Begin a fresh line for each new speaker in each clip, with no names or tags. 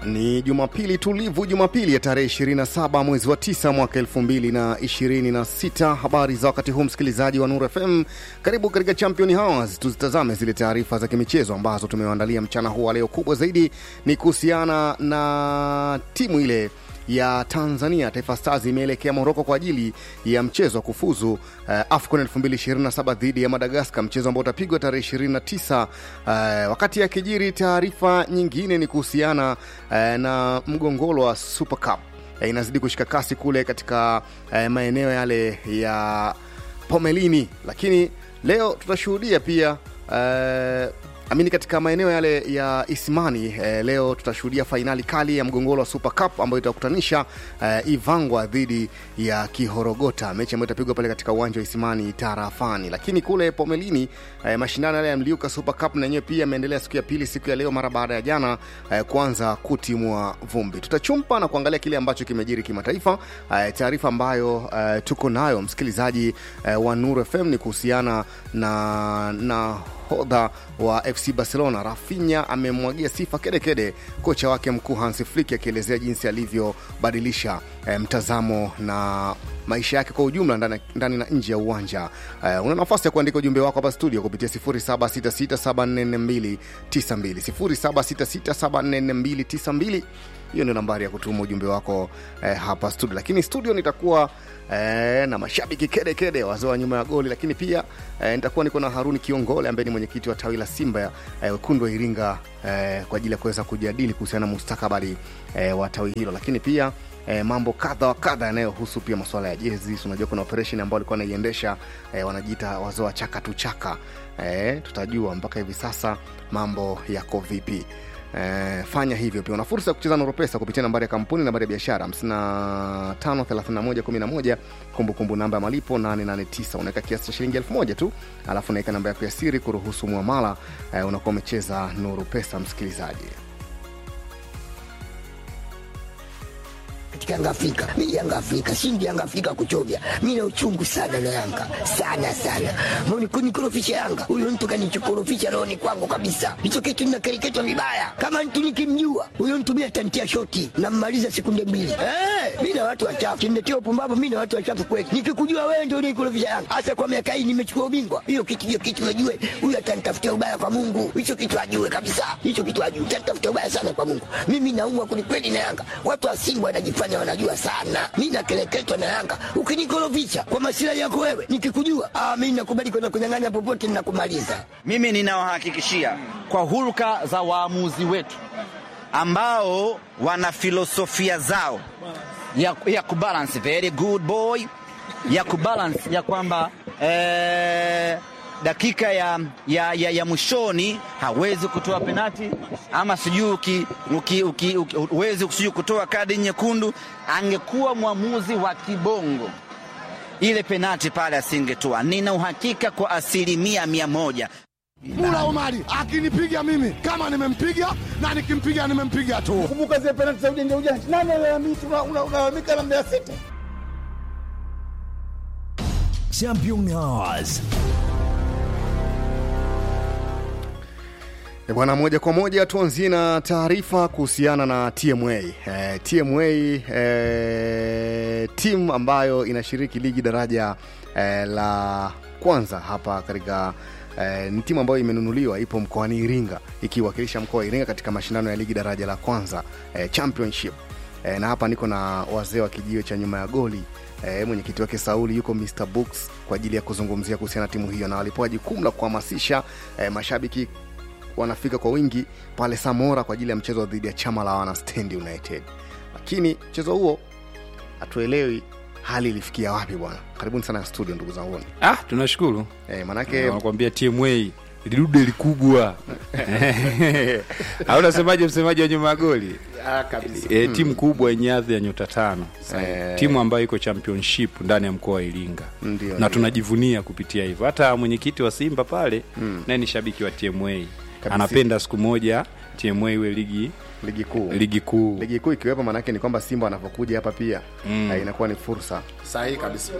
Ni Jumapili tulivu, Jumapili ya tarehe 27 mwezi wa 9 mwaka 2026. Habari za wakati huu, msikilizaji wa Nuru FM, karibu katika Champion Hours. Tuzitazame zile taarifa za kimichezo ambazo tumewaandalia mchana huu wa leo. Kubwa zaidi ni kuhusiana na timu ile ya Tanzania Taifa Stars imeelekea Moroko kwa ajili ya mchezo wa kufuzu uh, AFCON 2027 dhidi ya Madagaskar, mchezo ambao utapigwa tarehe 29. Uh, wakati ya kijiri, taarifa nyingine ni kuhusiana uh, na mgongoro wa Super Cup uh, inazidi kushika kasi kule katika uh, maeneo yale ya Pomelini, lakini leo tutashuhudia pia uh, amini katika maeneo yale ya Isimani eh, leo tutashuhudia fainali kali ya mgongoro wa Super Cup ambayo itakutanisha eh, Ivangwa dhidi ya Kihorogota, mechi ambayo itapigwa pale katika uwanja wa Isimani tarafani. Lakini kule Pomelini eh, mashindano yale ya Mliuka Super Cup na yenyewe pia yameendelea siku ya pili, siku ya leo, mara baada ya jana eh, kuanza kutimua vumbi. Tutachumpa na kuangalia kile ambacho kimejiri kimataifa. Eh, taarifa ambayo eh, tuko nayo msikilizaji eh, wa Nuru FM ni kuhusiana na na hodha wa FC Barcelona Rafinha amemwagia sifa kedekede kocha wake mkuu Hansi Flick akielezea jinsi alivyobadilisha eh, mtazamo na maisha yake kwa ujumla ndani, ndani na nje ya uwanja. Uh, una nafasi ya kuandika ujumbe wako hapa studio kupitia 0766744292 0766744292 hiyo ndio nambari ya kutuma ujumbe wako eh, hapa studio, lakini studio nitakuwa eh, na mashabiki kede kede wazee wa nyuma ya goli, lakini pia eh, nitakuwa niko na Haruni Kiongole ambaye ni mwenyekiti wa tawi la Simba eh, wekundu wa Iringa eh, kwa ajili ya kuweza kujadili kuhusiana na mustakabali eh, wa tawi hilo, lakini pia E, mambo kadha wa kadha yanayohusu pia masuala ya jezi. Unajua kuna operation ambayo alikuwa anaiendesha e, wanajiita wazee wa chaka tu chaka. E, tutajua mpaka hivi sasa mambo yako vipi. E, fanya hivyo pia. Una fursa ya kucheza Nuru Pesa kupitia nambari ya kampuni, nambari ya biashara 553111, kumbukumbu namba ya malipo 889. Unaweka kiasi cha shilingi 1000 tu, alafu unaweka namba yako ya siri kuruhusu muamala. E, unakuwa umecheza Nuru Pesa, msikilizaji.
Yanga Afrika, mi Yanga Afrika, shindi Yanga Afrika kuchovya. Mi na uchungu sana na Yanga sana sana, moni kunikorofisha Yanga. Huyo mtu kanichokorofisha rohoni kwangu kabisa, hicho kitu ninakereketwa vibaya. Kama mtu nikimjua huyo mtu mi atantia shoti nammaliza sekunde mbili. Eh, mi na watu wachafu kimletea upumbavu. Mi na watu wachafu kweli, nikikujua wewe ndio unikorofisha Yanga, hasa kwa miaka hii nimechukua ubingwa. Hiyo kitu hiyo kitu najue huyo atanitafutia ubaya kwa Mungu, hicho kitu ajue kabisa, hicho kitu ajue, atanitafutia ubaya sana kwa Mungu. Mimi naumwa kwelikweli na Yanga, watu wa Simba wanajifanya wanajua sana. Mi nakeleketwa na Yanga, ukinikorofisha kwa masilahi yako wewe, nikikujua ah, mi nakubali kwenda kunyang'anya popote, ninakumaliza.
Mimi ninawahakikishia kwa hulka za waamuzi wetu ambao wana filosofia zao ya, ya kubalance very good boy ya kubalance ya kwamba eh, dakika ya, ya, ya, ya mwishoni hawezi kutoa penati ama sijui huwezi sijui kutoa kadi nyekundu. Angekuwa mwamuzi wa kibongo, ile penati pale asingetoa. Nina uhakika kwa asilimia mia moja.
Mula Omari akinipiga mimi kama nimempiga na nikimpiga nimempiga tu.
Kumbuka zile penati za ujanja ujanja, nani unalalamika na Mbeya City?
Champion Hours.
Bwana, moja kwa moja tuanzie na taarifa kuhusiana na TMA. E, TMA e, timu ambayo inashiriki ligi daraja e, la kwanza hapa katika e, ni timu ambayo imenunuliwa, ipo mkoani Iringa ikiwakilisha mkoa wa Iringa katika mashindano ya ligi daraja la kwanza e, championship e, na hapa niko na wazee wa kijio cha nyuma ya goli E, mwenyekiti wake Sauli yuko Mr Books kwa ajili ya kuzungumzia kuhusiana na timu hiyo, na walipewa jukumu la kuhamasisha e, mashabiki wanafika kwa wingi pale Samora kwa ajili ya mchezo dhidi ya chama la wana Stand United, lakini mchezo huo hatuelewi hali ilifikia wapi bwana. Karibuni sana studio ndugu zangu.
Ah, tunashukuru
E, manake
wanakuambia TMA lidude likubwa au unasemaje, msemaji wa nyuma ya goli
ah, kabisa.
e, timu kubwa yenye hadhi ya nyota tano
Eh.
timu ambayo iko championship ndani ya mkoa wa Iringa
Ndio,
na
ndio.
tunajivunia kupitia hivyo. Hata mwenyekiti wa Simba pale naye ni shabiki wa TMA,
Kabisa.
anapenda siku moja TMA iwe ligi
ligi kuu
ligi kuu
ligi kuu ikiwepo, maanake ni kwamba Simba wanavyokuja hapa pia mm. inakuwa ni fursa
Sahihi kabisa.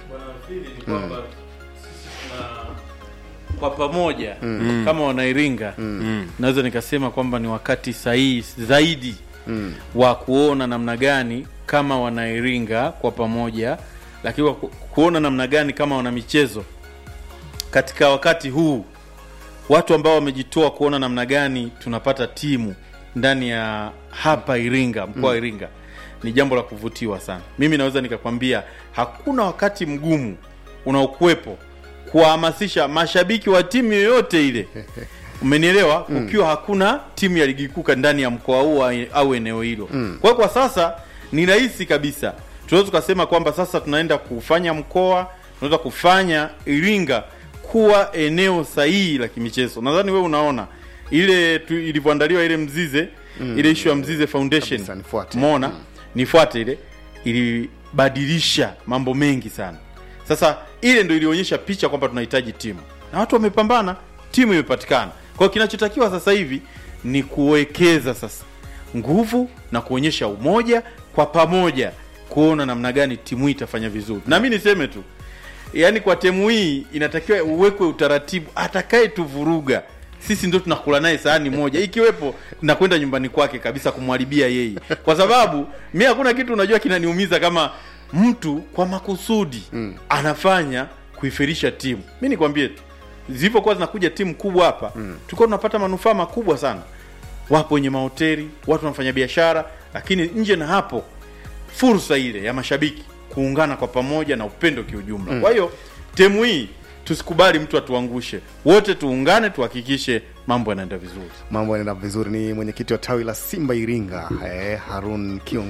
kwa pamoja kama wanairinga naweza nikasema kwamba ni wakati sahihi zaidi mm. wa kuona namna gani kama wanairinga kwa pamoja lakini wa ku, kuona namna gani kama wana michezo katika wakati huu watu ambao wamejitoa kuona namna gani tunapata timu ndani ya hapa Iringa, mkoa wa Iringa ni jambo la kuvutiwa sana. Mimi naweza nikakwambia hakuna wakati mgumu unaokuwepo kuwahamasisha mashabiki wa timu yoyote ile, umenielewa, ukiwa hakuna timu ya ligi kuu ndani ya mkoa huu au- au eneo hilo. Kwa hiyo kwa sasa ni rahisi kabisa, tunaweza tukasema kwamba sasa tunaenda kufanya mkoa, tunaweza kufanya Iringa kuwa eneo sahihi la kimichezo. Nadhani wewe unaona ile tu- ilivyoandaliwa ile Mzize ile issue ya Mzize Foundation
Kabisa, nifuate.
umeona nifuate ile ilibadilisha mambo mengi sana. Sasa ile ndo ilionyesha picha kwamba tunahitaji timu na watu wamepambana, timu imepatikana. Kwa hiyo kinachotakiwa sasa hivi ni kuwekeza sasa nguvu na kuonyesha umoja kwa pamoja, kuona namna gani timu hii itafanya vizuri. Na mi niseme tu, yaani kwa temu hii inatakiwa uwekwe utaratibu, atakaye tuvuruga sisi ndo tunakula naye sahani moja, ikiwepo nakwenda nyumbani kwake kabisa kumharibia yeye, kwa sababu mi hakuna kitu unajua kinaniumiza kama mtu kwa makusudi mm. anafanya kuifirisha timu. Mi nikwambie tu, zilivyokuwa zinakuja timu kubwa hapa mm. tulikuwa tunapata manufaa makubwa sana. Wapo wenye mahoteli, watu wanafanya biashara, lakini nje na hapo fursa ile ya mashabiki kuungana kwa pamoja na upendo kiujumla. Kwa hiyo temu hii tusikubali mtu atuangushe, wote tuungane, tuhakikishe mambo yanaenda vizuri.
mambo yanaenda vizuri ni mwenyekiti wa tawi la simba iringa eh, harun kion